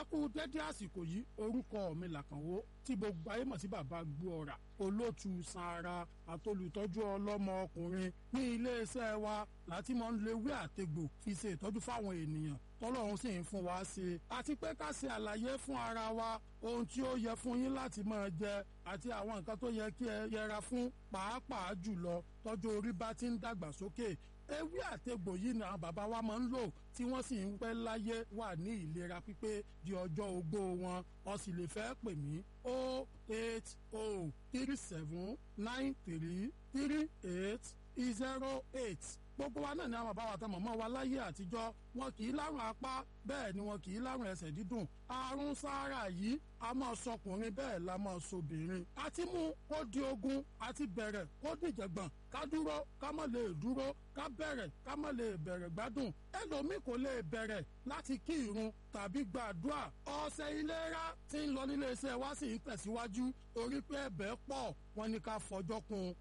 ẹ kú dédé àsìkò yìí orúkọ mi làkànwó tí gbogbo ayé mọ̀ sí bàbá gbóọ̀rà olóòtú sanra àtolùtọ́jú ọlọ́mọ ọkùnrin ní iléeṣẹ́ wa láti máa ń lewé àtegbò fi ṣe ìtọ́jú fáwọn ènìyàn tọ́lọ́run sì ń fún wa ṣe àti pé ká ṣe àlàyé fún ara wa ohun tí ó yẹ fún yín láti máa jẹ àti àwọn nǹkan tó yẹ kí ẹ yẹra fún pàápàá jùlọ tọ́jú orí bá ti ń dàgbà sókè ewé àtegbò yìí ni àwọn bàbá wa máa ń lò tí wọ́n sì ń pẹ́ láyé wà ní ìlera pípé di ọjọ́ ogbó wọn o sì lè fẹ́ pè mí o eight o three seven nine three three eight zero eight gbogbo wa náà ni àwọn bàbá wa tán mọ̀mọ́ wa láyé àtijọ́ wọn kì í lárùn apá bẹ́ẹ̀ ni wọn kì í lárùn ẹsẹ̀ dídùn àrùn sáárà yìí a máa sọkùnrin bẹ́ẹ̀ la máa sobìnrin àti mú kó di ogun àti bẹ̀rẹ̀ kó dìjẹ̀gbọ̀n ká dúró ká má lè dúró ká bẹ̀rẹ̀ ká má lè bẹ̀rẹ̀ gbádùn ẹlòmíì kò lè bẹ̀rẹ̀ láti kí irun tàbí gbàdúrà ọ̀sẹ̀ ìlera tí ń lọ nílé iṣẹ́ wa sì ń tẹ̀síwájú torí pé ẹ̀bẹ̀ pọ̀ wọn ni ká fọjọ́ kún un